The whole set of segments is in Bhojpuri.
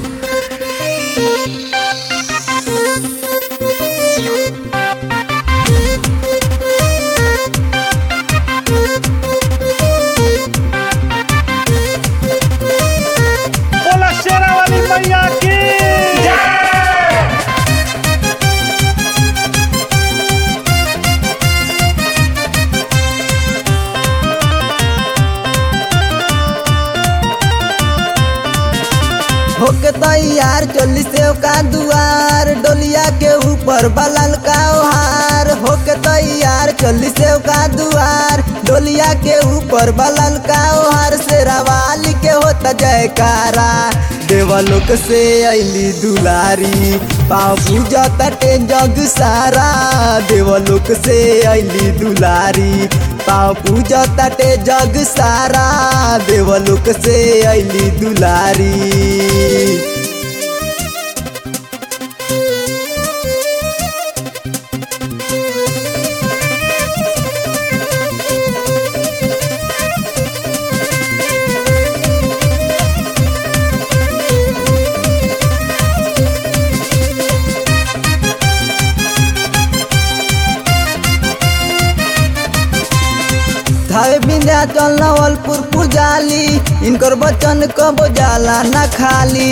बोला शेरा वाली मैया की होके तैयार चली सेव का दुआर डोलिया के ऊपर बलल का ओहार होके तैयार चली सेव का दुआर डोलिया के ऊपर बलल का ओहार से रवाली के होता जयकारा देवलोक से अली दुलारी पाँव पूजा तटे जग सारा देवलोक से अली दुलारी पाँव पूजा तटे जग सारा देवलोक से अली दुलारी धावे विंध्याचल नवलपुर पुजाली इनकर बचन कबो जाला न खाली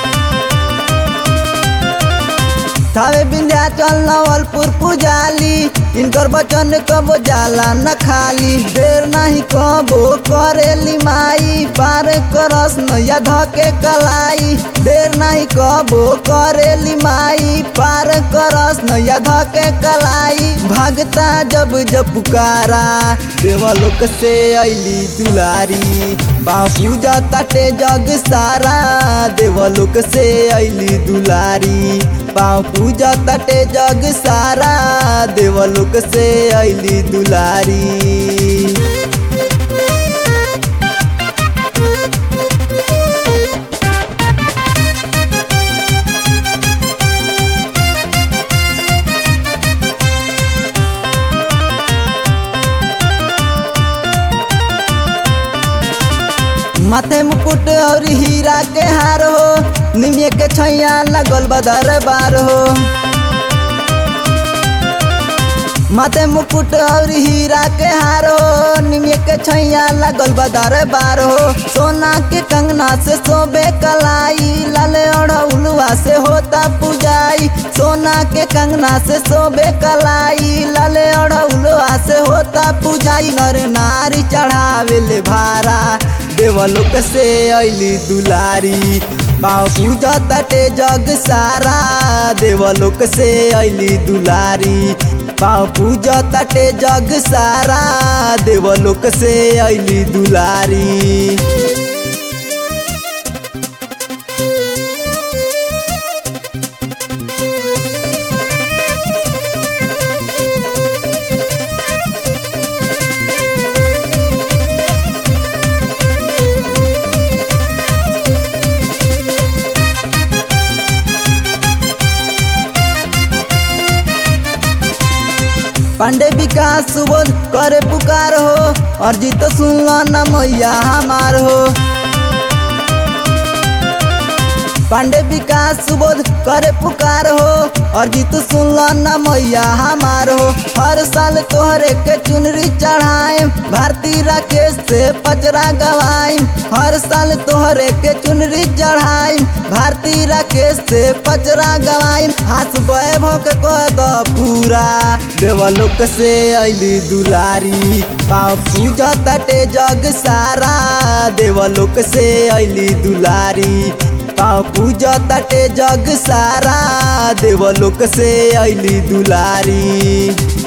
थावे विंध्याचल नवलपुर पुजाली इनकर बचन कबो जाला न खाली देर नहीं कबो करेली माई पार करस नैया धके कलाई देर नहीं कबो करेली माई पार करस नैया धके कलाई भागता जब जब पुकारा देवलोक से अली दुलारी बापू जा तटे जग सारा देवलोक से अली दुलारी पाँव पूजा तटे जग सारा देवलोक से अली दुलारी माथे मुकुट और हीरा के हार हो निमिया के छैया लगल बदर बार हो माथे मुकुट और हीरा के हार हो निमिया के छैया लगल बदर बार हो सोना के कंगना से सोबे कलाई लाले और उलुआ से होता पुजाई सोना के कंगना से सोबे कलाई लाले और उलुआ से होता पुजाई नर नारी चढ़ावे ले भारा देवलोक से अली दुलारी पाँव पूजा तटे जग सारा देवलोक से अली दुलारी पाँव पूजा तटे जग सारा देवलोक से अली दुलारी पांडे विकास सुबोध करे पुकार हो और जीत सुनलो न मैया हमार हो पांडे विकास सुबोध करे पुकार हो और जीत सुनलो न मैया हमार हो हर साल तोहरे के चुनरी चढ़ाए भारती राकेश से पचरा गवाई हर साल तोहरे के चुनरी चढ़ाई भारती राकेश से पचरा गवाई हाथ वैभव के कह दो पूरा देवलोक से अली दुलारी पाँव पूजा तटे जग सारा देवलोक से अली दुलारी पाँव पूजा तटे जग सारा देवलोक से अली दुलारी